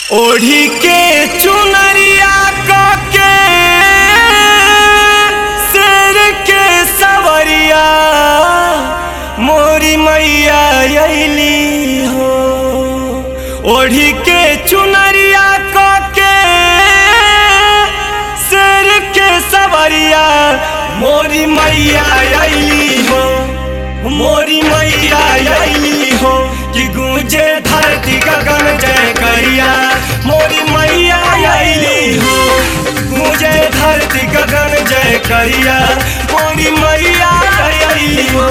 ओढ़ी के चुनरिया के शेर के सवरिया मोरी मैया अली हो ओढ़ी के चुनरिया के शेर के सवरिया मोरी मैया अली हो मोरी मैया अली हो कि गूंजे धरती गगन जय करिया मोरी मैया अली हो गूंजे धरती गगन जय करिया मोरी मैया अली हो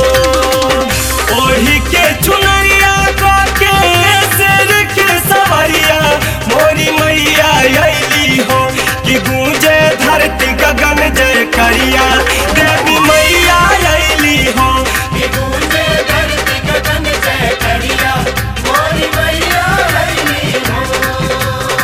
ओढ़ी के चुनरिया के शेर के सवरिया मोरी मैया अली हो कि गूंजे धरती गगन जय करिया देवी मैया अली हो गूंजे धरती गगन जय करिया मोरी मैया अइली हो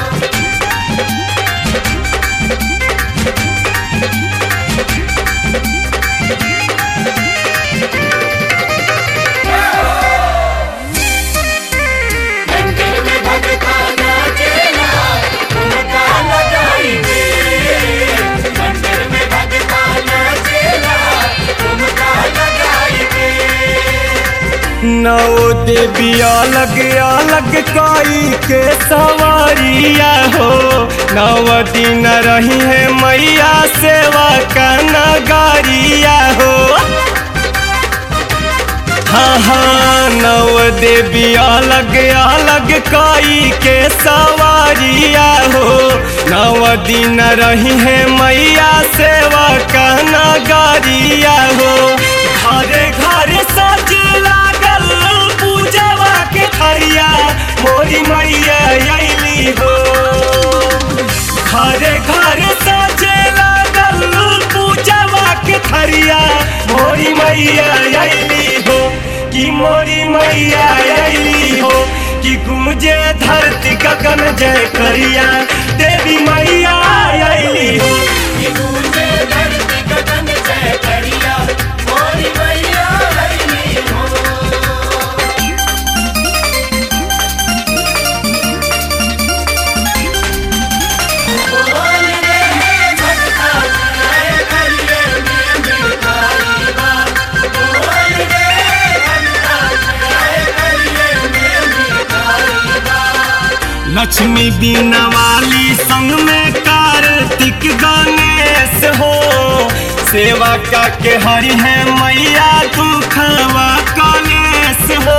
मंदिर में भगता नाचेला ठुमका लगाई दे मंदिर में भगता नाचेला ठुमका लगाई दे नौ देवी अलग अलग काई के सवारिया हो नव दिन रही है मैया सेवा का नगारिया हो हाँ हाँ नव देवी अलग अलग काई के सवारिया हो नव दिन रही है मैया सेवा का नगारिया हो घरे घरे सज लागल पूजवा के थरिया मोरी मैया अली हो घरे घरे सजे लागल पूजवा के थरिया मोरी मैया अली हो कि मोरी मैया अली हो कि गूंजे धरती गगन जय करिया देवी मैया अली हो गूंजे धरती गगन जय करिया मोरी मैया अइली हो बोल रे भगता जय करिए में भिखारी बा बोल रे भगता जय करिए में भिखारी बा लक्ष्मी बीना वाली संग में कार्तिक गणेश हो सेवा का के हरि है मैया दुखवा कलेश हो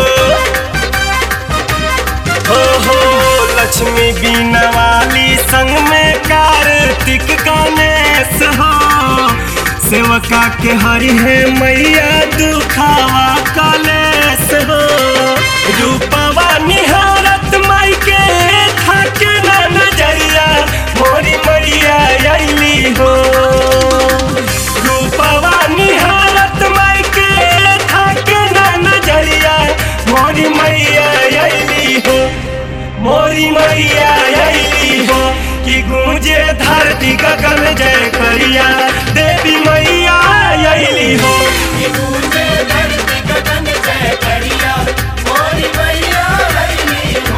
हो हो लक्ष्मी बीना वाली संग में कार्तिक गणेश हो सेवका के हरि है मैया दुखावा कलेश हो रूपवा निहारत माई के थाके ना नजरिया मोरी मैया अली हो रूपवा निहारत माई के थाके ना नजरिया मोरी मैया अली हो मोरी मैया अली हो कि गूंजे धरती गगन जय करिया देवी मैया अली हो गूंजे धरती गगन जय करिया मोरी मैया अइली हो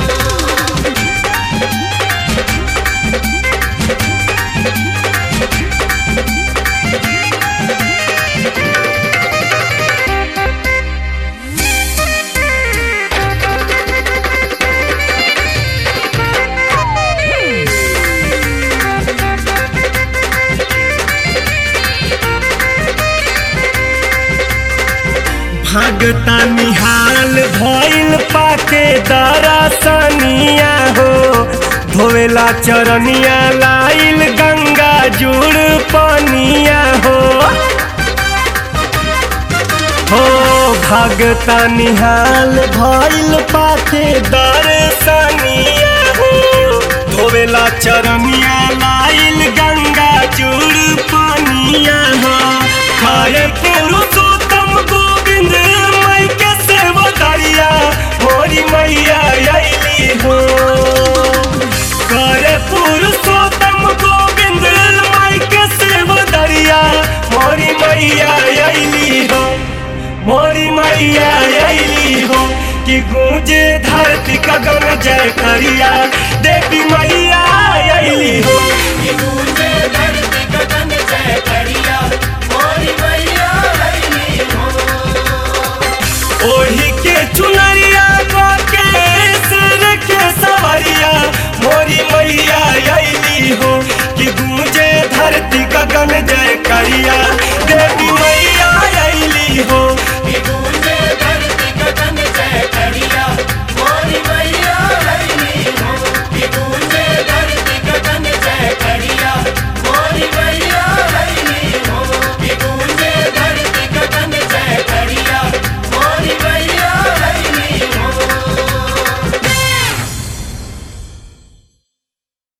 भगता निहाल भइल पाके दरसनिया हो धोवेला चरनिया लाइल गंगा जुड़ पनिया हो हो भगता निहाल भइल पाके दरसनिया हो धोवेला चरनिया लाइल गंगा जुड़ पनिया हो खाए पुरुषोत्तम गोविंद मई के सेवकारिया मोरी मैया अली हो करे पुरुषोत्तम गोविंद मई के सेवकारिया मोरी मैया अली हो मोरी मैया अली हो कि गूंजे धरती गगन जय करिया देवी मैया अली हो कि गूंजे धरती गगन जय करिया मोरी मैया अइली हो ओढ़ी के चुनरिया को के सिर के सवरिया मोरी मैया अली हो कि गूंजे धरती गगन जय करिया देवी